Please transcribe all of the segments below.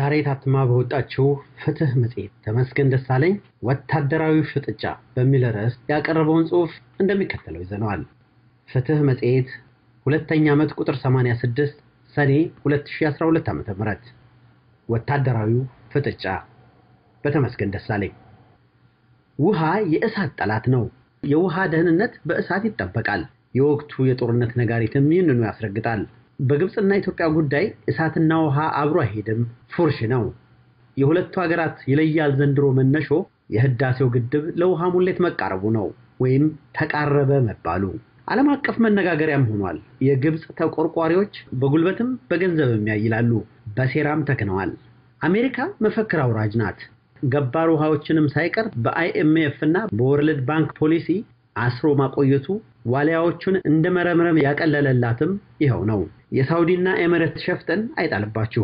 ዛሬ ታትማ በወጣችው ፍትህ መጽሔት ተመስገን ደሳለኝ ወታደራዊ ፍጥጫ በሚል ርዕስ ያቀረበውን ጽሑፍ እንደሚከተለው ይዘነዋል። ፍትህ መጽሔት ሁለተኛ ዓመት ቁጥር 86 ሰኔ 2012 ዓ.ም ወታደራዊው ፍጥጫ በተመስገን ደሳለኝ። ውሃ የእሳት ጠላት ነው። የውሃ ደህንነት በእሳት ይጠበቃል። የወቅቱ የጦርነት ነጋሪትም ይህንኑ ያስረግጣል። በግብፅና ኢትዮጵያ ጉዳይ እሳትና ውሃ አብሮ አይሄድም፣ ፉርሽ ነው። የሁለቱ ሀገራት ይለያል ዘንድሮ መነሾ የህዳሴው ግድብ ለውሃ ሙሌት መቃረቡ ነው ወይም ተቃረበ መባሉ ዓለም አቀፍ መነጋገሪያም ሆኗል። የግብፅ ተቆርቋሪዎች በጉልበትም በገንዘብም ያይላሉ፣ በሴራም ተክነዋል። አሜሪካ መፈክር አውራጅ ናት። ገባር ውሃዎችንም ሳይቀር በአይኤምኤፍ እና በወርልድ ባንክ ፖሊሲ አስሮ ማቆየቱ ዋልያዎቹን እንደ መረምረም ያቀለለላትም ይኸው ነው። የሳውዲና ኤምሬት ሸፍጥን አይጣልባችሁ።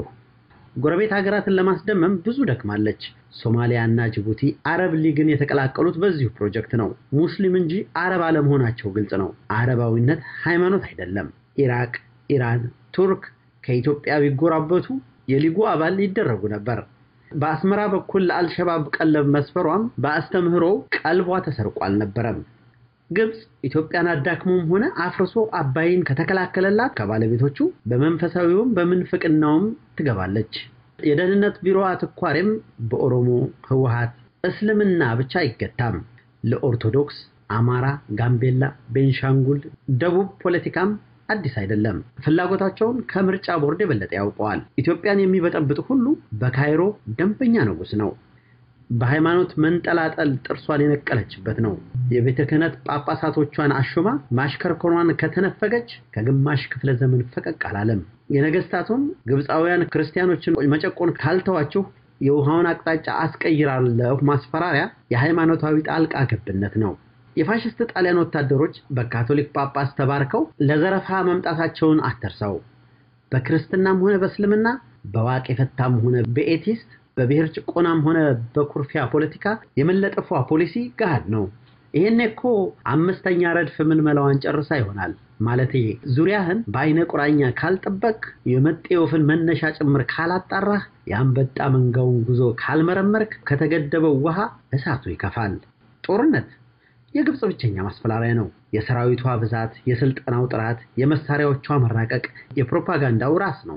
ጎረቤት ሀገራትን ለማስደመም ብዙ ደክማለች። ሶማሊያና ጅቡቲ አረብ ሊግን የተቀላቀሉት በዚሁ ፕሮጀክት ነው። ሙስሊም እንጂ አረብ አለመሆናቸው ግልጽ ነው። አረባዊነት ሃይማኖት አይደለም። ኢራቅ፣ ኢራን፣ ቱርክ ከኢትዮጵያ ቢጎራበቱ የሊጉ አባል ይደረጉ ነበር። በአስመራ በኩል ለአልሸባብ ቀለብ መስፈሯም በአስተምህሮ ቀልቧ ተሰርቆ አልነበረም። ግብፅ ኢትዮጵያን አዳክሞም ሆነ አፍርሶ አባይን ከተከላከለላት ከባለቤቶቹ በመንፈሳዊውም በምንፍቅናውም ትገባለች። የደህንነት ቢሮ አትኳሬም በኦሮሞ ህወሓት፣ እስልምና ብቻ አይገታም። ለኦርቶዶክስ፣ አማራ፣ ጋምቤላ፣ ቤንሻንጉል፣ ደቡብ ፖለቲካም አዲስ አይደለም። ፍላጎታቸውን ከምርጫ ቦርድ የበለጠ ያውቀዋል። ኢትዮጵያን የሚበጠብጥ ሁሉ በካይሮ ደንበኛ ንጉሥ ነው። በሃይማኖት መንጠላጠል ጥርሷን የነቀለችበት ነው። የቤተ ክህነት ጳጳሳቶቿን አሹማ ማሽከርከሯን ከተነፈገች ከግማሽ ክፍለ ዘመን ፈቀቅ አላለም። የነገስታቱም ግብፃውያን ክርስቲያኖችን መጨቆን ካልተዋችሁ የውሃውን አቅጣጫ አስቀይራለሁ ማስፈራሪያ የሃይማኖታዊ ጣልቃ ገብነት ነው። የፋሽስት ጣሊያን ወታደሮች በካቶሊክ ጳጳስ ተባርከው ለዘረፋ መምጣታቸውን አትርሰው። በክርስትናም ሆነ በእስልምና በዋቅ የፈታም ሆነ በኤቲስት በብሔር ጭቆናም ሆነ በኩርፊያ ፖለቲካ የመለጠፏ ፖሊሲ ገሃድ ነው። ይሄኔ እኮ አምስተኛ ረድፍ ምልመላዋን ጨርሳ ይሆናል። ማለቴ ዙሪያህን በአይነ ቁራኛ ካልጠበቅ፣ የመጤ ወፍን መነሻ ጭምር ካላጣራህ፣ የአንበጣ መንጋውን ጉዞ ካልመረመርክ ከተገደበው ውሃ እሳቱ ይከፋል። ጦርነት የግብፅ ብቸኛ ማስፈራሪያ ነው። የሰራዊቷ ብዛት፣ የስልጠናው ጥራት፣ የመሳሪያዎቿ መራቀቅ የፕሮፓጋንዳው ራስ ነው።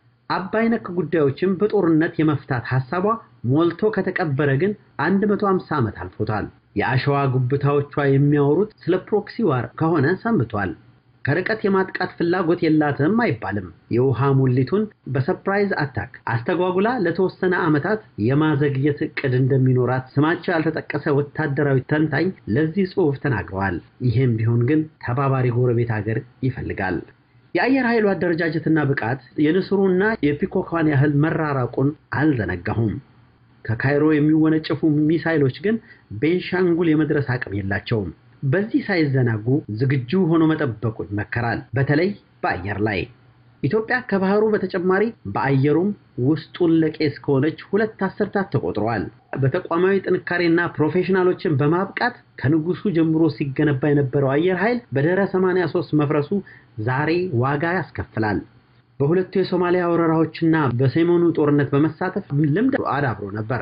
አባይ ነክ ጉዳዮችን በጦርነት የመፍታት ሐሳቧ ሞልቶ ከተቀበረ ግን 150 ዓመት አልፎታል። የአሸዋ ጉብታዎቿ የሚያወሩት ስለ ፕሮክሲ ዋር ከሆነ ሰንብቷል። ከርቀት የማጥቃት ፍላጎት የላትም አይባልም። የውሃ ሙሊቱን በሰርፕራይዝ አታክ አስተጓጉላ ለተወሰነ ዓመታት የማዘግየት ዕቅድ እንደሚኖራት ስማቸው ያልተጠቀሰ ወታደራዊ ተንታኝ ለዚህ ጽሑፍ ተናግረዋል። ይህም ቢሆን ግን ተባባሪ ጎረቤት ሀገር ይፈልጋል። የአየር ኃይሉ አደረጃጀትና ብቃት የንስሩና የፒኮኳን ያህል መራራቁን አልዘነጋሁም። ከካይሮ የሚወነጨፉ ሚሳይሎች ግን ቤንሻንጉል የመድረስ አቅም የላቸውም። በዚህ ሳይዘናጉ ዝግጁ ሆኖ መጠበቁ ይመከራል። በተለይ በአየር ላይ ኢትዮጵያ ከባህሩ በተጨማሪ በአየሩም ውስጡን ለቄስ ከሆነች ሁለት አስርታት ተቆጥረዋል። በተቋማዊ ጥንካሬና ፕሮፌሽናሎችን በማብቃት ከንጉሱ ጀምሮ ሲገነባ የነበረው አየር ኃይል በድህረ 83 መፍረሱ ዛሬ ዋጋ ያስከፍላል። በሁለቱ የሶማሊያ ወረራዎችና በሰሜኑ ጦርነት በመሳተፍ ልምድ አዳብሮ ነበር።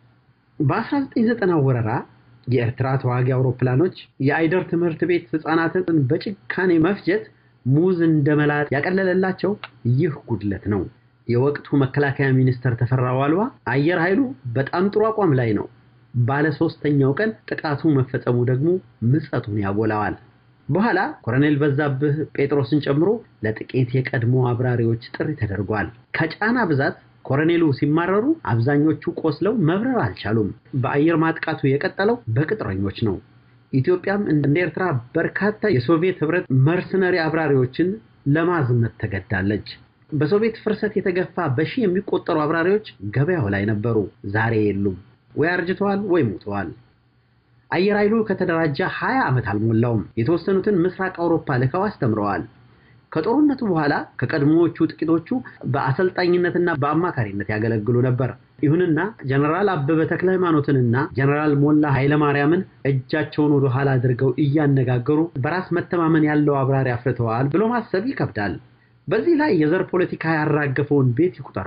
በ1990 ወረራ የኤርትራ ተዋጊ አውሮፕላኖች የአይደር ትምህርት ቤት ህፃናትን በጭካኔ መፍጀት ሙዝ እንደመላጥ ያቀለለላቸው ይህ ጉድለት ነው። የወቅቱ መከላከያ ሚኒስተር ተፈራ ዋልዋ አየር ኃይሉ በጣም ጥሩ አቋም ላይ ነው፣ ባለ ሶስተኛው ቀን ጥቃቱ መፈጸሙ ደግሞ ምጸቱን ያጎላዋል። በኋላ ኮሎኔል በዛብህ ጴጥሮስን ጨምሮ ለጥቂት የቀድሞ አብራሪዎች ጥሪ ተደርጓል። ከጫና ብዛት ኮሎኔሉ ሲማረሩ አብዛኞቹ ቆስለው መብረር አልቻሉም። በአየር ማጥቃቱ የቀጠለው በቅጥረኞች ነው። ኢትዮጵያም እንደ ኤርትራ በርካታ የሶቪየት ህብረት መርሰነሪ አብራሪዎችን ለማዝመት ተገዳለች። በሶቪየት ፍርሰት የተገፋ በሺህ የሚቆጠሩ አብራሪዎች ገበያው ላይ ነበሩ። ዛሬ የሉም፣ ወይ አርጅተዋል ወይ ሞተዋል። አየር ኃይሉ ከተደራጀ 20 ዓመት አልሞላውም። የተወሰኑትን ምስራቅ አውሮፓ ልከው አስተምረዋል። ከጦርነቱ በኋላ ከቀድሞዎቹ ጥቂቶቹ በአሰልጣኝነትና በአማካሪነት ያገለግሉ ነበር። ይሁንና ጀነራል አበበ ተክለ ሃይማኖትንና ጀነራል ሞላ ኃይለማርያምን እጃቸውን ወደ ኋላ አድርገው እያነጋገሩ በራስ መተማመን ያለው አብራሪ አፍርተዋል ብሎ ማሰብ ይከብዳል። በዚህ ላይ የዘር ፖለቲካ ያራገፈውን ቤት ይቁጠረው።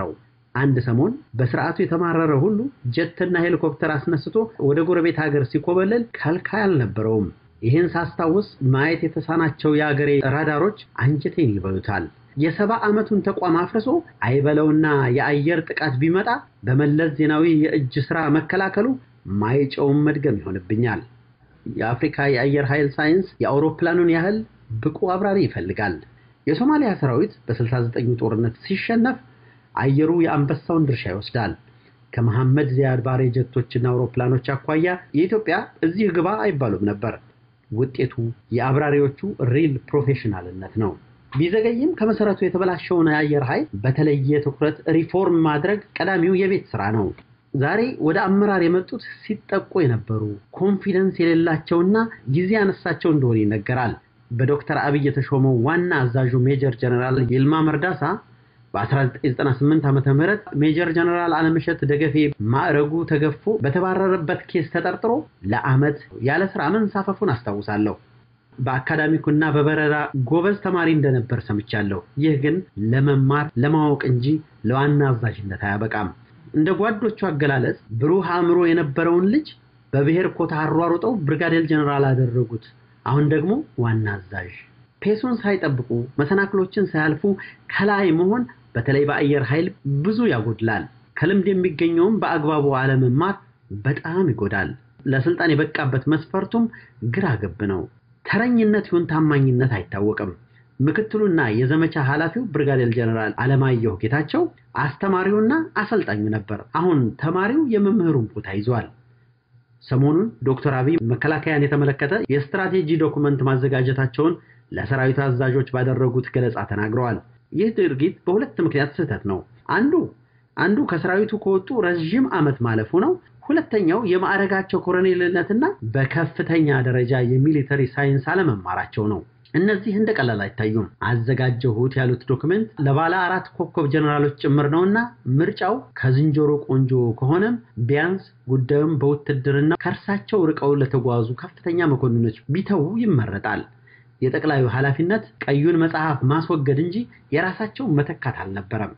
አንድ ሰሞን በስርዓቱ የተማረረ ሁሉ ጀትና ሄሊኮፕተር አስነስቶ ወደ ጎረቤት ሀገር ሲኮበለል ከልካይ አልነበረውም። ይህን ሳስታውስ ማየት የተሳናቸው የአገሬ ራዳሮች አንጀቴን ይበሉታል። የሰባ ዓመቱን ተቋም አፍርሶ አይበለውና የአየር ጥቃት ቢመጣ በመለስ ዜናዊ የእጅ ሥራ መከላከሉ ማይጨውን መድገም ይሆንብኛል። የአፍሪካ የአየር ኃይል ሳይንስ የአውሮፕላኑን ያህል ብቁ አብራሪ ይፈልጋል። የሶማሊያ ሰራዊት በ69ኙ ጦርነት ሲሸነፍ አየሩ የአንበሳውን ድርሻ ይወስዳል። ከመሐመድ ዚያድ ባሬ ጀቶችና አውሮፕላኖች አኳያ የኢትዮጵያ እዚህ ግባ አይባሉም ነበር። ውጤቱ የአብራሪዎቹ ሪል ፕሮፌሽናልነት ነው። ቢዘገይም ከመሰረቱ የተበላሸውን የአየር ኃይል በተለየ ትኩረት ሪፎርም ማድረግ ቀዳሚው የቤት ስራ ነው። ዛሬ ወደ አመራር የመጡት ሲጠቁ የነበሩ ኮንፊደንስ የሌላቸውና ጊዜ ያነሳቸው እንደሆነ ይነገራል። በዶክተር አብይ የተሾመው ዋና አዛዡ ሜጀር ጀነራል ይልማ መርዳሳ በ1998 ዓ ም ሜጀር ጀነራል አለምሸት ደገፌ ማዕረጉ ተገፎ በተባረረበት ኬስ ተጠርጥሮ ለዓመት ያለ ስራ መንሳፈፉን አስታውሳለሁ። በአካዳሚኩና በበረራ ጎበዝ ተማሪ እንደነበር ሰምቻለሁ። ይህ ግን ለመማር ለማወቅ እንጂ ለዋና አዛዥነት አያበቃም። እንደ ጓዶቹ አገላለጽ ብሩህ አእምሮ የነበረውን ልጅ በብሔር ኮታ አሯሩጠው ብርጋዴር ጀነራል አደረጉት። አሁን ደግሞ ዋና አዛዥ። ፔሱን ሳይጠብቁ መሰናክሎችን ሳያልፉ ከላይ መሆን በተለይ በአየር ኃይል ብዙ ያጎድላል። ከልምድ የሚገኘውም በአግባቡ አለመማር በጣም ይጎዳል። ለስልጣን የበቃበት መስፈርቱም ግራ ገብ ነው። ተረኝነት ይሁን ታማኝነት አይታወቅም። ምክትሉና የዘመቻ ኃላፊው ብርጋዴር ጀነራል አለማየሁ ጌታቸው አስተማሪውና አሰልጣኙ ነበር። አሁን ተማሪው የመምህሩን ቦታ ይዟል። ሰሞኑን ዶክተር አብይ መከላከያን የተመለከተ የስትራቴጂ ዶኩመንት ማዘጋጀታቸውን ለሰራዊት አዛዦች ባደረጉት ገለጻ ተናግረዋል። ይህ ድርጊት በሁለት ምክንያት ስህተት ነው። አንዱ አንዱ ከሰራዊቱ ከወጡ ረዥም ዓመት ማለፉ ነው። ሁለተኛው የማዕረጋቸው ኮሎኔልነትና በከፍተኛ ደረጃ የሚሊተሪ ሳይንስ አለመማራቸው ነው። እነዚህ እንደ ቀላል አይታዩም። አዘጋጀሁት ያሉት ዶክመንት ለባለ አራት ኮከብ ጀነራሎች ጭምር ነውና ምርጫው ከዝንጀሮ ቆንጆ ከሆነም ቢያንስ ጉዳዩም በውትድርና ከእርሳቸው ርቀው ለተጓዙ ከፍተኛ መኮንኖች ቢተዉ ይመረጣል። የጠቅላዩ ኃላፊነት ቀዩን መጽሐፍ ማስወገድ እንጂ የራሳቸው መተካት አልነበረም።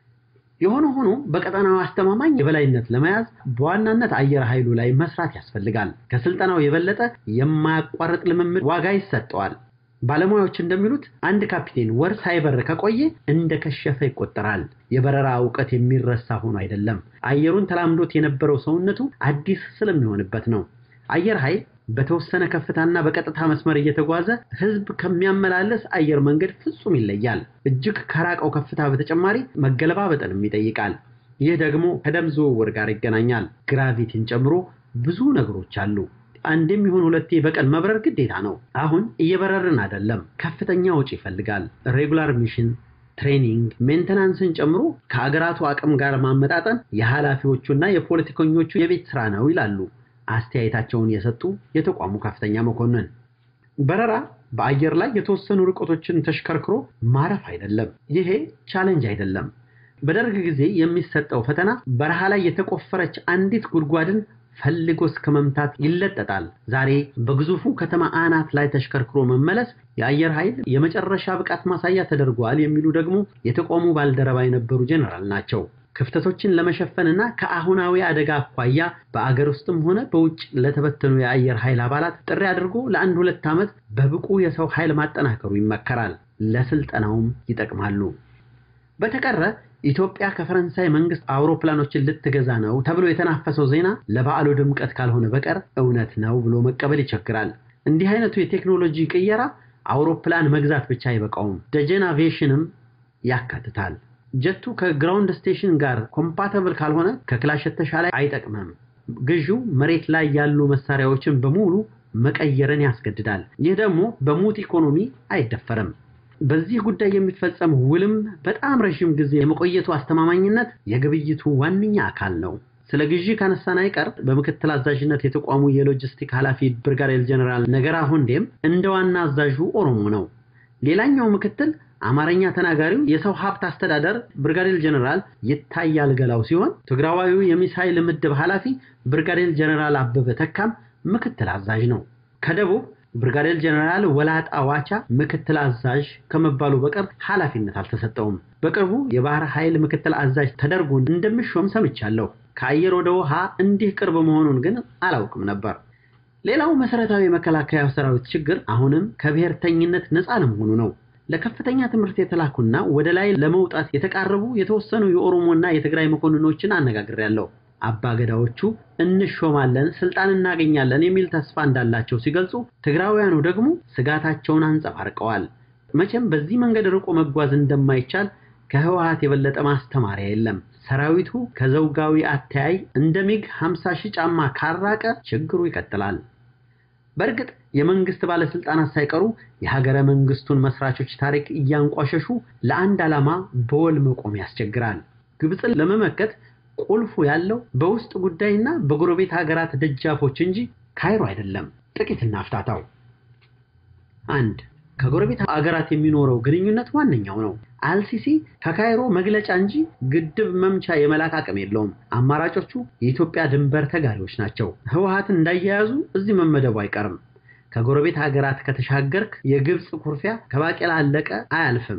የሆነ ሆኖ በቀጠናው አስተማማኝ የበላይነት ለመያዝ በዋናነት አየር ኃይሉ ላይ መስራት ያስፈልጋል። ከስልጠናው የበለጠ የማያቋርጥ ልምምድ ዋጋ ይሰጠዋል። ባለሙያዎች እንደሚሉት አንድ ካፒቴን ወር ሳይበር ከቆየ እንደ ከሸፈ ይቆጠራል። የበረራ እውቀት የሚረሳ ሆኖ አይደለም፣ አየሩን ተላምዶት የነበረው ሰውነቱ አዲስ ስለሚሆንበት ነው። አየር ኃይል በተወሰነ ከፍታና በቀጥታ መስመር እየተጓዘ ሕዝብ ከሚያመላለስ አየር መንገድ ፍጹም ይለያል። እጅግ ከራቀው ከፍታ በተጨማሪ መገለባበጥንም ይጠይቃል። ይህ ደግሞ ከደም ዝውውር ጋር ይገናኛል። ግራቪቲን ጨምሮ ብዙ ነገሮች አሉ። አንድም ይሁን ሁለቴ በቀን መብረር ግዴታ ነው። አሁን እየበረርን አይደለም። ከፍተኛ ወጪ ይፈልጋል። ሬጉላር ሚሽን፣ ትሬኒንግ፣ ሜንተናንስን ጨምሮ ከአገራቱ አቅም ጋር ማመጣጠን የኃላፊዎቹና የፖለቲከኞቹ የቤት ስራ ነው ይላሉ አስተያየታቸውን የሰጡ የተቋሙ ከፍተኛ መኮንን። በረራ በአየር ላይ የተወሰኑ ርቀቶችን ተሽከርክሮ ማረፍ አይደለም። ይሄ ቻሌንጅ አይደለም። በደርግ ጊዜ የሚሰጠው ፈተና በረሃ ላይ የተቆፈረች አንዲት ጉድጓድን ፈልጎ እስከ መምታት ይለጠጣል። ዛሬ በግዙፉ ከተማ አናት ላይ ተሽከርክሮ መመለስ የአየር ኃይል የመጨረሻ ብቃት ማሳያ ተደርጓል የሚሉ ደግሞ የተቋሙ ባልደረባ የነበሩ ጄኔራል ናቸው። ክፍተቶችን ለመሸፈንና ከአሁናዊ አደጋ አኳያ በአገር ውስጥም ሆነ በውጭ ለተበተኑ የአየር ኃይል አባላት ጥሪ አድርጎ ለአንድ ሁለት ዓመት በብቁ የሰው ኃይል ማጠናከሩ ይመከራል። ለስልጠናውም ይጠቅማሉ። በተቀረ ኢትዮጵያ ከፈረንሳይ መንግስት አውሮፕላኖችን ልትገዛ ነው ተብሎ የተናፈሰው ዜና ለበዓሉ ድምቀት ካልሆነ በቀር እውነት ነው ብሎ መቀበል ይቸግራል። እንዲህ አይነቱ የቴክኖሎጂ ቅየራ አውሮፕላን መግዛት ብቻ አይበቃውም፣ ደጀን አቪዬሽንም ያካትታል። ጀቱ ከግራውንድ ስቴሽን ጋር ኮምፓተብል ካልሆነ ከክላሽ የተሻለ አይጠቅምም። ግዢው መሬት ላይ ያሉ መሳሪያዎችን በሙሉ መቀየርን ያስገድዳል። ይህ ደግሞ በሙት ኢኮኖሚ አይደፈርም። በዚህ ጉዳይ የሚፈጸም ውልም በጣም ረዥም ጊዜ የመቆየቱ አስተማማኝነት የግብይቱ ዋነኛ አካል ነው። ስለ ግዢ ካነሳን አይቀር በምክትል አዛዥነት የተቋሙ የሎጂስቲክ ኃላፊ ብርጋዴር ጀነራል ነገራ ሁንዴም እንደ ዋና አዛዡ ኦሮሞ ነው። ሌላኛው ምክትል አማርኛ ተናጋሪው የሰው ሀብት አስተዳደር ብርጋዴር ጀነራል ይታያል ገላው ሲሆን ትግራዋዊው የሚሳይል ምድብ ኃላፊ ብርጋዴር ጀነራል አበበ ተካም ምክትል አዛዥ ነው። ከደቡብ ብርጋዴር ጀነራል ወላጣ ዋቻ ምክትል አዛዥ ከመባሉ በቀር ኃላፊነት አልተሰጠውም። በቅርቡ የባህር ኃይል ምክትል አዛዥ ተደርጎ እንደሚሾም ሰምቻለሁ። ከአየር ወደ ውሃ እንዲህ ቅርብ መሆኑን ግን አላውቅም ነበር። ሌላው መሰረታዊ የመከላከያ ሰራዊት ችግር አሁንም ከብሔርተኝነት ነፃ ለመሆኑ ነው። ለከፍተኛ ትምህርት የተላኩና ወደ ላይ ለመውጣት የተቃረቡ የተወሰኑ የኦሮሞና የትግራይ መኮንኖችን አነጋግሬያለሁ። አባገዳዎቹ እንሾማለን፣ ስልጣን እናገኛለን የሚል ተስፋ እንዳላቸው ሲገልጹ፣ ትግራውያኑ ደግሞ ስጋታቸውን አንጸባርቀዋል። መቼም በዚህ መንገድ ርቆ መጓዝ እንደማይቻል ከህወሓት የበለጠ ማስተማሪያ የለም። ሰራዊቱ ከዘውጋዊ አተያይ እንደ ሚግ 50 ሺህ ጫማ ካራቀ ችግሩ ይቀጥላል። በእርግጥ የመንግስት ባለስልጣናት ሳይቀሩ የሀገረ መንግስቱን መስራቾች ታሪክ እያንቋሸሹ ለአንድ ዓላማ በወል መቆም ያስቸግራል። ግብፅን ለመመከት ቁልፉ ያለው በውስጥ ጉዳይና በጎረቤት ሀገራት ደጃፎች እንጂ ካይሮ አይደለም። ጥቂት እናፍታታው። አንድ ከጎረቤት ሀገራት የሚኖረው ግንኙነት ዋነኛው ነው። አልሲሲ ከካይሮ መግለጫ እንጂ ግድብ መምቻ የመላክ አቅም የለውም። አማራጮቹ የኢትዮጵያ ድንበር ተጋሪዎች ናቸው። ህወሓትን እንዳያያዙ እዚህ መመደቡ አይቀርም። ከጎረቤት ሀገራት ከተሻገርክ የግብፅ ኩርፊያ ከባቄላ አለቀ አያልፍም።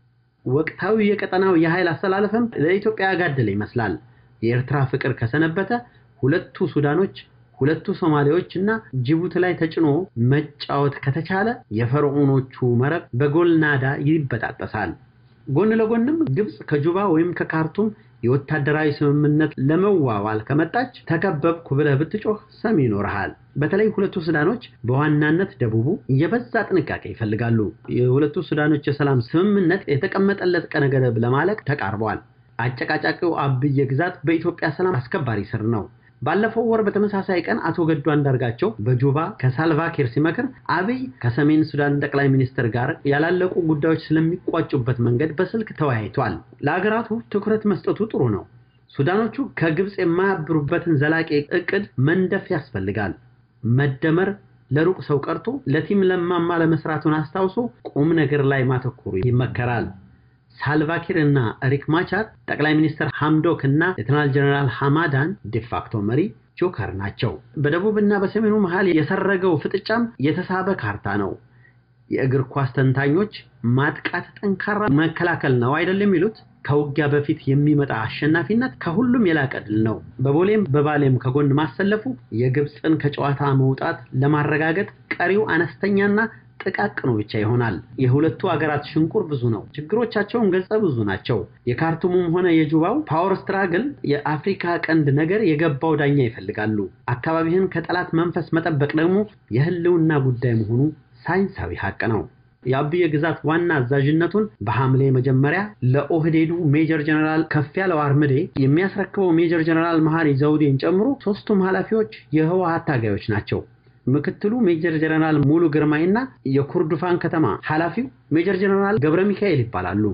ወቅታዊ የቀጠናው የኃይል አስተላለፍም ለኢትዮጵያ ያጋደለ ይመስላል። የኤርትራ ፍቅር ከሰነበተ ሁለቱ ሱዳኖች ሁለቱ ሶማሌዎች እና ጅቡቲ ላይ ተጭኖ መጫወት ከተቻለ የፈርዖኖቹ መረብ በጎልናዳ ይበጣጠሳል። ጎን ለጎንም ግብፅ ከጁባ ወይም ከካርቱም የወታደራዊ ስምምነት ለመዋዋል ከመጣች ተከበብኩ ብለህ ብትጮህ ሰሚ ይኖርሃል። በተለይ ሁለቱ ሱዳኖች በዋናነት ደቡቡ የበዛ ጥንቃቄ ይፈልጋሉ። የሁለቱ ሱዳኖች የሰላም ስምምነት የተቀመጠለት ቀነ ገደብ ለማለቅ ተቃርበዋል። አጨቃጫቂው አብየ ግዛት በኢትዮጵያ ሰላም አስከባሪ ስር ነው። ባለፈው ወር በተመሳሳይ ቀን አቶ ገዱ አንዳርጋቸው በጁባ ከሳልቫኪር ሲመክር አብይ ከሰሜን ሱዳን ጠቅላይ ሚኒስትር ጋር ያላለቁ ጉዳዮች ስለሚቋጩበት መንገድ በስልክ ተወያይቷል። ለሀገራቱ ትኩረት መስጠቱ ጥሩ ነው። ሱዳኖቹ ከግብፅ የማያብሩበትን ዘላቂ እቅድ መንደፍ ያስፈልጋል። መደመር ለሩቅ ሰው ቀርቶ ለቲም ለማማ ለመስራቱን አስታውሶ ቁም ነገር ላይ ማተኮሩ ይመከራል። ሳልቫኪር እና ሪክ ማቻር ጠቅላይ ሚኒስትር ሐምዶክ እና ሌተናል ጀነራል ሐማዳን ዲፋክቶ መሪ ጆከር ናቸው። በደቡብ እና በሰሜኑ መሃል የሰረገው ፍጥጫም የተሳበ ካርታ ነው። የእግር ኳስ ተንታኞች ማጥቃት ጠንካራ መከላከል ነው አይደለም የሚሉት። ከውጊያ በፊት የሚመጣ አሸናፊነት ከሁሉም የላቀ ድል ነው። በቦሌም በባሌም ከጎን ማሰለፉ የግብፅን ከጨዋታ መውጣት ለማረጋገጥ ቀሪው አነስተኛና ጥቃቅኑ ብቻ ይሆናል። የሁለቱ ሀገራት ሽንቁር ብዙ ነው። ችግሮቻቸውን ገጸ ብዙ ናቸው። የካርቱሙም ሆነ የጁባው ፓወር ስትራግል የአፍሪካ ቀንድ ነገር የገባው ዳኛ ይፈልጋሉ። አካባቢህን ከጠላት መንፈስ መጠበቅ ደግሞ የህልውና ጉዳይ መሆኑ ሳይንሳዊ ሀቅ ነው። የአብየ ግዛት ዋና አዛዥነቱን በሐምሌ መጀመሪያ ለኦህዴዱ ሜጀር ጀነራል ከፍ ያለው አርምዴ የሚያስረክበው ሜጀር ጀነራል መሐሪ ዘውዴን ጨምሮ ሶስቱም ኃላፊዎች የህወሓት ታጋዮች ናቸው። ምክትሉ ሜጀር ጀነራል ሙሉ ግርማይና የኩርዱፋን ከተማ ኃላፊው ሜጀር ጀነራል ገብረ ሚካኤል ይባላሉ።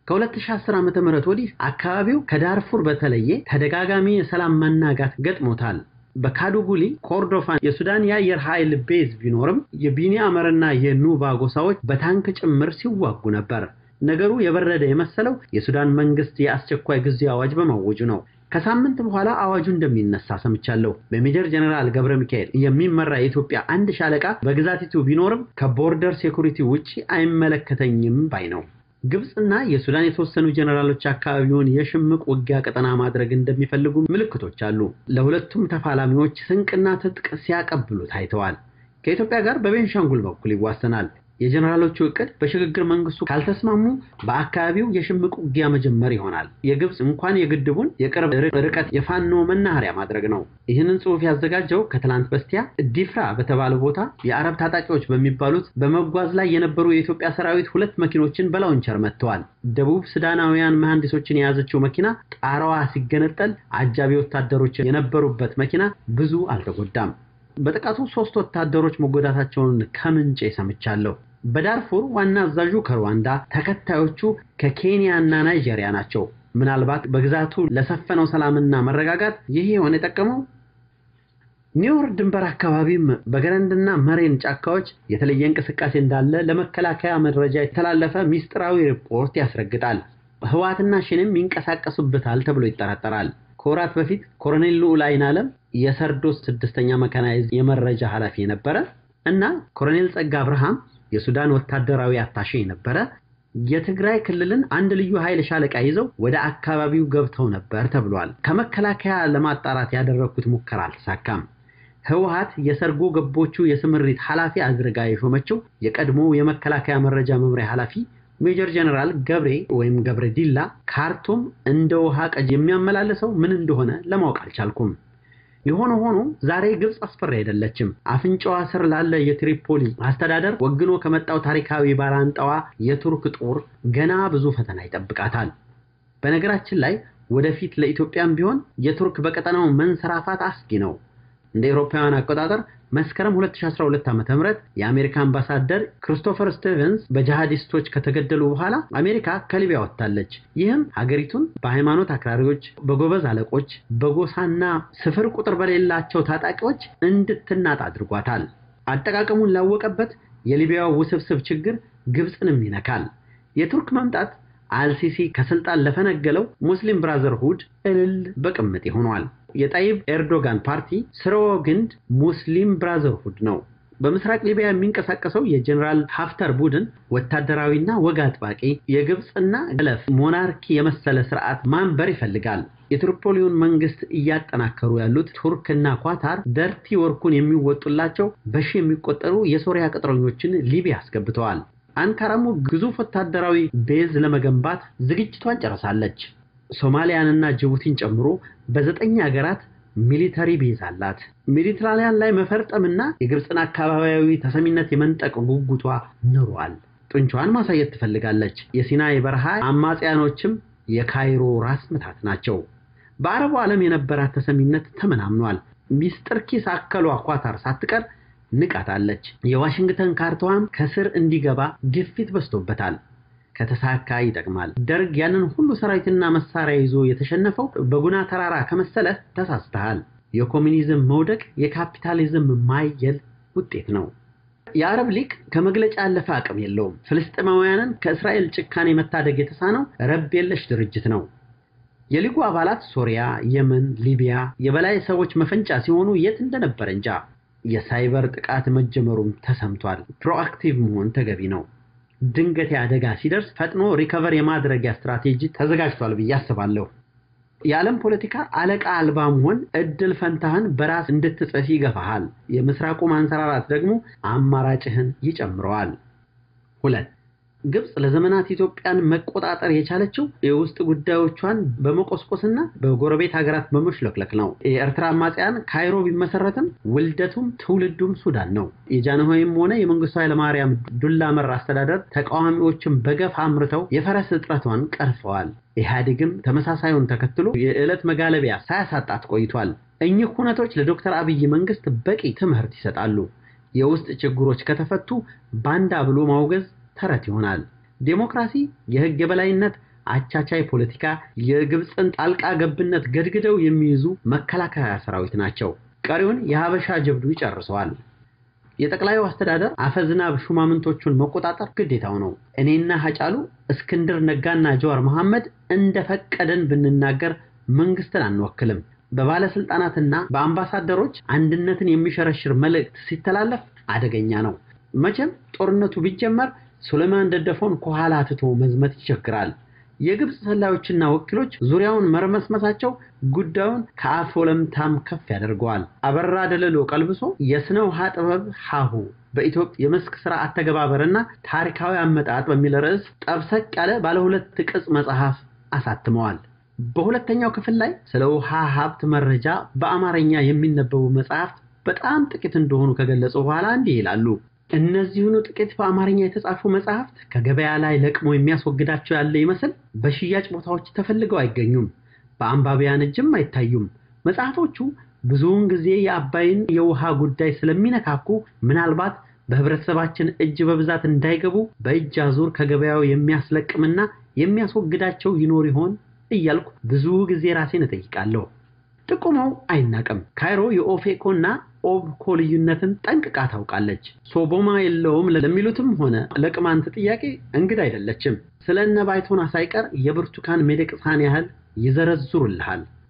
ከ2010 ዓ.ም ወዲህ አካባቢው ከዳርፉር በተለየ ተደጋጋሚ የሰላም መናጋት ገጥሞታል። በካዱጉሊ ኮርዶፋን የሱዳን የአየር ኃይል ቤዝ ቢኖርም የቢኒ አመርና የኑባ ጎሳዎች በታንክ ጭምር ሲዋጉ ነበር። ነገሩ የበረደ የመሰለው የሱዳን መንግስት የአስቸኳይ ጊዜ አዋጅ በማወጁ ነው። ከሳምንት በኋላ አዋጁ እንደሚነሳ ሰምቻለሁ። በሜጀር ጀነራል ገብረ ሚካኤል የሚመራ የኢትዮጵያ አንድ ሻለቃ በግዛቲቱ ቢኖርም ከቦርደር ሴኩሪቲ ውጪ አይመለከተኝም ባይ ነው። ግብፅና የሱዳን የተወሰኑ ጀነራሎች አካባቢውን የሽምቅ ውጊያ ቀጠና ማድረግ እንደሚፈልጉ ምልክቶች አሉ። ለሁለቱም ተፋላሚዎች ስንቅና ትጥቅ ሲያቀብሉ ታይተዋል። ከኢትዮጵያ ጋር በቤንሻንጉል በኩል ይዋሰናል። የጀነራሎቹ እቅድ በሽግግር መንግስቱ ካልተስማሙ በአካባቢው የሽምቅ ውጊያ መጀመር ይሆናል። የግብፅ እንኳን የግድቡን የቅርብ ርቀት የፋኖ መናኸሪያ ማድረግ ነው። ይህንን ጽሑፍ ያዘጋጀው ከትላንት በስቲያ ዲፍራ በተባለ ቦታ የአረብ ታጣቂዎች በሚባሉት በመጓዝ ላይ የነበሩ የኢትዮጵያ ሰራዊት ሁለት መኪኖችን በላውንቸር መጥተዋል። ደቡብ ሱዳናውያን መሐንዲሶችን የያዘችው መኪና ጣራዋ ሲገነጠል አጃቢ ወታደሮች የነበሩበት መኪና ብዙ አልተጎዳም። በጥቃቱ ሶስት ወታደሮች መጎዳታቸውን ከምንጭ ሰምቻለሁ። በዳርፉር ዋና አዛዡ ከሩዋንዳ ተከታዮቹ ከኬንያ እና ናይጄሪያ ናቸው። ምናልባት በግዛቱ ለሰፈነው ሰላምና መረጋጋት ይህ የሆነ የጠቀመው ኒውዮርክ ድንበር አካባቢም በገረንድና መሬን ጫካዎች የተለየ እንቅስቃሴ እንዳለ ለመከላከያ መረጃ የተላለፈ ሚስጥራዊ ሪፖርት ያስረግጣል። ህወሓትና ሽንም ይንቀሳቀሱበታል ተብሎ ይጠረጠራል። ከወራት በፊት ኮሎኔል ልዑል አይን ዓለም የሰርዶስ ስድስተኛ መካናይዝ የመረጃ ኃላፊ የነበረ እና ኮሎኔል ጸጋ አብርሃም የሱዳን ወታደራዊ አታሼ የነበረ የትግራይ ክልልን አንድ ልዩ ኃይል ሻለቃ ይዘው ወደ አካባቢው ገብተው ነበር ተብሏል። ከመከላከያ ለማጣራት ያደረግኩት ሙከራ አልተሳካም። ህወሓት የሰርጎ ገቦቹ የስምሪት ኃላፊ አድርጋ የሾመችው የቀድሞ የመከላከያ መረጃ መምሪያ ኃላፊ ሜጀር ጀነራል ገብሬ ወይም ገብረ ዲላ ካርቱም እንደ ውሃ ቀጅ የሚያመላለሰው ምን እንደሆነ ለማወቅ አልቻልኩም። የሆነ ሆኖ ዛሬ ግብፅ አስፈሪ አይደለችም። አፍንጫዋ ስር ላለ የትሪፖሊ አስተዳደር ወግኖ ከመጣው ታሪካዊ ባላንጣዋ የቱርክ ጦር ገና ብዙ ፈተና ይጠብቃታል። በነገራችን ላይ ወደፊት ለኢትዮጵያም ቢሆን የቱርክ በቀጠናው መንሰራፋት አስጊ ነው። እንደ አውሮፓውያን አቆጣጠር መስከረም 2012 ዓ.ም የአሜሪካ አምባሳደር ክሪስቶፈር ስቲቨንስ በጂሃዲስቶች ከተገደሉ በኋላ አሜሪካ ከሊቢያ ወጥታለች። ይህም ሀገሪቱን በሃይማኖት አክራሪዎች፣ በጎበዝ አለቆች፣ በጎሳና ስፍር ቁጥር በሌላቸው ታጣቂዎች እንድትናጥ አድርጓታል። አጠቃቀሙን ላወቀበት የሊቢያው ውስብስብ ችግር ግብፅንም ይነካል። የቱርክ መምጣት አልሲሲ ከስልጣን ለፈነገለው ሙስሊም ብራዘርሁድ እልል በቅምጤ ሆኗል። የጣይብ ኤርዶጋን ፓርቲ ስርወ ግንድ ሙስሊም ብራዘርሁድ ነው። በምስራቅ ሊቢያ የሚንቀሳቀሰው የጀኔራል ሀፍተር ቡድን ወታደራዊና ወግ አጥባቂ የግብፅና ገለፍ ሞናርኪ የመሰለ ስርዓት ማንበር ይፈልጋል። የትሪፖሊውን መንግስት እያጠናከሩ ያሉት ቱርክና ኳታር ደርቲ ወርኩን የሚወጡላቸው በሺ የሚቆጠሩ የሶሪያ ቅጥረኞችን ሊቢያ አስገብተዋል። አንካራሙ ግዙፍ ወታደራዊ ቤዝ ለመገንባት ዝግጅቷን ጨርሳለች። ሶማሊያንና ጅቡቲን ጨምሮ በዘጠኝ ሀገራት ሚሊተሪ ቤዝ አላት። ሜዲትራኒያን ላይ መፈርጠምና የግብፅን አካባቢያዊ ተሰሚነት የመንጠቅ ጉጉቷ ኑሯል። ጡንቿን ማሳየት ትፈልጋለች። የሲናይ በረሃ አማጽያኖችም የካይሮ ራስ ምታት ናቸው። በአረቡ ዓለም የነበራት ተሰሚነት ተመናምኗል። ሚስጥር ኪስ አከሏ ኳታር ሳትቀር ንቃታለች። የዋሽንግተን ካርታዋም ከስር እንዲገባ ግፊት በዝቶበታል። ከተሳካ ይጠቅማል። ደርግ ያንን ሁሉ ሰራዊትና መሳሪያ ይዞ የተሸነፈው በጉና ተራራ ከመሰለህ ተሳስተሃል። የኮሚኒዝም መውደቅ የካፒታሊዝም ማየል ውጤት ነው። የአረብ ሊግ ከመግለጫ ያለፈ አቅም የለውም። ፍልስጤማውያንን ከእስራኤል ጭካኔ መታደግ የተሳነው ረብ የለሽ ድርጅት ነው። የሊጉ አባላት ሶሪያ፣ የመን፣ ሊቢያ የበላይ ሰዎች መፈንጫ ሲሆኑ የት እንደነበረ እንጃ። የሳይበር ጥቃት መጀመሩም ተሰምቷል። ፕሮአክቲቭ መሆን ተገቢ ነው። ድንገት አደጋ ሲደርስ ፈጥኖ ሪከቨር የማድረጊያ ስትራቴጂ ተዘጋጅቷል ብዬ አስባለሁ። የዓለም ፖለቲካ አለቃ አልባ መሆን እድል ፈንታህን በራስ እንድትጽፍ ይገፋሃል። የምስራቁ ማንሰራራት ደግሞ አማራጭህን ይጨምረዋል። ሁለት ግብፅ ለዘመናት ኢትዮጵያን መቆጣጠር የቻለችው የውስጥ ጉዳዮቿን በመቆስቆስና በጎረቤት ሀገራት በመሽለክለክ ነው። የኤርትራ አማጽያን ካይሮ ቢመሰረትም ውልደቱም ትውልዱም ሱዳን ነው። የጃንሆይም ሆነ የመንግስቱ ኃይለማርያም ዱላ መር አስተዳደር ተቃዋሚዎችን በገፍ አምርተው የፈረስ እጥረቷን ቀርፈዋል። ኢህአዴግም ተመሳሳዩን ተከትሎ የዕለት መጋለቢያ ሳያሳጣት ቆይቷል። እኚህ ሁነቶች ለዶክተር አብይ መንግስት በቂ ትምህርት ይሰጣሉ። የውስጥ ችግሮች ከተፈቱ ባንዳ ብሎ ማውገዝ ተረት ይሆናል። ዴሞክራሲ፣ የህግ የበላይነት፣ አቻቻይ ፖለቲካ የግብፅን ጣልቃ ገብነት ገድግደው የሚይዙ መከላከያ ሰራዊት ናቸው። ቀሪውን የሀበሻ ጀብዱ ይጨርሰዋል። የጠቅላዩ አስተዳደር አፈዝናብ ሹማምንቶቹን መቆጣጠር ግዴታው ነው። እኔና ሀጫሉ እስክንድር ነጋና ጀዋር መሐመድ እንደፈቀደን ብንናገር መንግስትን አንወክልም። በባለስልጣናትና በአምባሳደሮች አንድነትን የሚሸረሽር መልእክት ሲተላለፍ አደገኛ ነው። መቼም ጦርነቱ ቢጀመር ሱሌማን ደደፎን ከኋላ ትቶ መዝመት ይቸግራል። የግብፅ ሰላዮችና ወኪሎች ዙሪያውን መርመስመሳቸው ጉዳዩን ከአፍ ወለምታም ከፍ ያደርገዋል። አበራ ደለሎ ቀልብሶ የስነ ውሃ ጥበብ ሀሁ በኢትዮጵያ የመስክ ስራ አተገባበርና ታሪካዊ አመጣጥ በሚል ርዕስ ጠብሰቅ ያለ ባለ ሁለት ቅጽ መጽሐፍ አሳትመዋል። በሁለተኛው ክፍል ላይ ስለ ውሃ ሀብት መረጃ በአማርኛ የሚነበቡ መጽሐፍት በጣም ጥቂት እንደሆኑ ከገለጹ በኋላ እንዲህ ይላሉ። እነዚሁኑ ጥቂት በአማርኛ የተጻፉ መጽሐፍት ከገበያ ላይ ለቅሞ የሚያስወግዳቸው ያለ ይመስል በሽያጭ ቦታዎች ተፈልገው አይገኙም፣ በአንባቢያን እጅም አይታዩም። መጽሐፎቹ ብዙውን ጊዜ የአባይን የውሃ ጉዳይ ስለሚነካኩ ምናልባት በህብረተሰባችን እጅ በብዛት እንዳይገቡ በእጅ አዙር ከገበያው የሚያስለቅምና የሚያስወግዳቸው ይኖር ይሆን እያልኩ ብዙ ጊዜ ራሴን እጠይቃለሁ። ጥቁመው አይናቅም። ካይሮ የኦፌኮ እና ኦብኮ ልዩነትን ጠንቅቃ ታውቃለች። ሶቦማ የለውም ለሚሉትም ሆነ ለቅማንት ጥያቄ እንግዳ አይደለችም። ስለ እነ ባይቶና ሳይቀር የብርቱካን ሚደቅሳን ያህል ይዘረዝሩልሃል።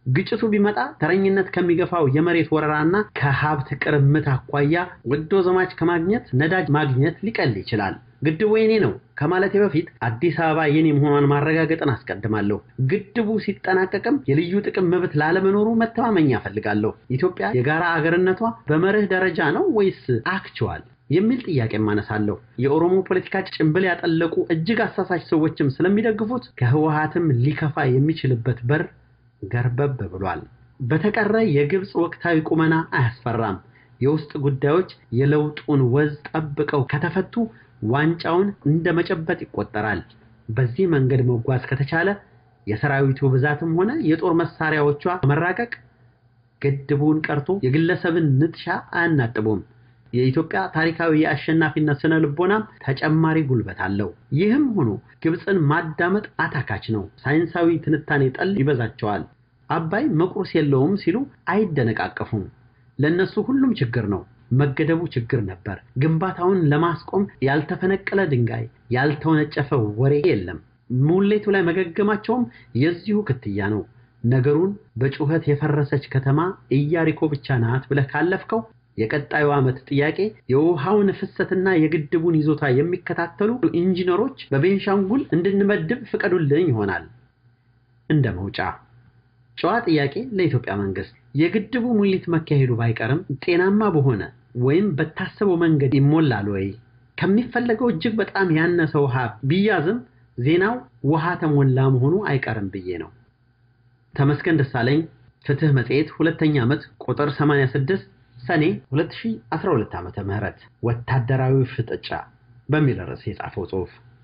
ግጭቱ ቢመጣ ተረኝነት ከሚገፋው የመሬት ወረራና ከሀብት ቅርምት አኳያ ወዶ ዘማች ከማግኘት ነዳጅ ማግኘት ሊቀል ይችላል። ግድቡ የኔ ነው ከማለቴ በፊት አዲስ አበባ የኔ መሆኗን ማረጋገጥን አስቀድማለሁ። ግድቡ ሲጠናቀቅም የልዩ ጥቅም መብት ላለመኖሩ መተማመኛ እፈልጋለሁ። ኢትዮጵያ የጋራ አገርነቷ በመርህ ደረጃ ነው ወይስ አክችዋል የሚል ጥያቄ ማነሳለሁ። የኦሮሞ ፖለቲካ ጭንብል ያጠለቁ እጅግ አሳሳች ሰዎችም ስለሚደግፉት ከህወሀትም ሊከፋ የሚችልበት በር ገርበብ ብሏል። በተቀረ የግብፅ ወቅታዊ ቁመና አያስፈራም። የውስጥ ጉዳዮች የለውጡን ወዝ ጠብቀው ከተፈቱ ዋንጫውን እንደ መጨበጥ ይቆጠራል። በዚህ መንገድ መጓዝ ከተቻለ የሰራዊቱ ብዛትም ሆነ የጦር መሳሪያዎቿ መራቀቅ ግድቡን ቀርቶ የግለሰብን ንጥሻ አያናጥቡም። የኢትዮጵያ ታሪካዊ የአሸናፊነት ስነ ልቦናም ተጨማሪ ጉልበት አለው። ይህም ሆኖ ግብፅን ማዳመጥ አታካች ነው። ሳይንሳዊ ትንታኔ ጠል ይበዛቸዋል። አባይ መቁረስ የለውም ሲሉ አይደነቃቀፉም። ለነሱ ሁሉም ችግር ነው። መገደቡ ችግር ነበር። ግንባታውን ለማስቆም ያልተፈነቀለ ድንጋይ፣ ያልተወነጨፈ ወሬ የለም። ሙሌቱ ላይ መገገማቸውም የዚሁ ክትያ ነው። ነገሩን በጩኸት የፈረሰች ከተማ ኢያሪኮ ብቻ ናት ብለህ ካለፍከው የቀጣዩ ዓመት ጥያቄ የውሃውን ፍሰትና የግድቡን ይዞታ የሚከታተሉ ኢንጂነሮች በቤንሻንጉል እንድንመድብ ፍቀዱልኝ ይሆናል። እንደ መውጫ ጨዋ ጥያቄ ለኢትዮጵያ መንግስት የግድቡ ሙሊት መካሄዱ ባይቀርም ጤናማ በሆነ ወይም በታሰበው መንገድ ይሞላል ወይ? ከሚፈለገው እጅግ በጣም ያነሰ ውሃ ቢያዝም ዜናው ውሃ ተሞላ መሆኑ አይቀርም ብዬ ነው። ተመስገን ደሳለኝ ፍትህ መጽሔት ሁለተኛ ዓመት ቁጥር 86 ሰኔ 2012 ዓ.ም ወታደራዊ ፍጥጫ በሚል ርዕስ የጻፈው ጽሑፍ